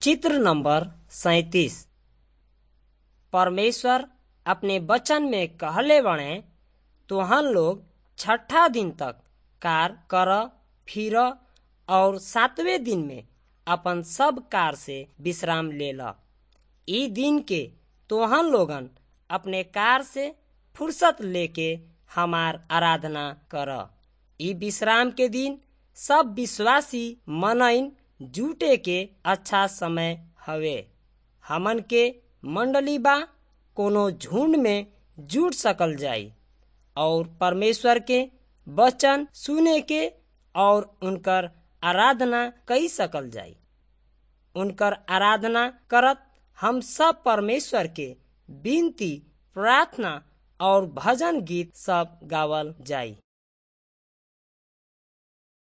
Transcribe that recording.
चित्र नंबर सैतीस परमेश्वर अपने वचन में कहले बणे तुहन लोग छठा दिन तक कार कर फिर और सातवें दिन में अपन सब कार से विश्राम ले ल ई दिन के तोहन लोगन अपने कार से फुर्सत लेके हमार आराधना कर ई विश्राम के दिन सब विश्वासी मनइन जुटे के अच्छा समय हवे हमन के मंडली बा कोनो झुंड में जुट सकल जाई और परमेश्वर के वचन सुने के और उनकर आराधना कई सकल जाई उनकर आराधना करत हम सब परमेश्वर के विनती प्रार्थना और भजन गीत सब गावल जाई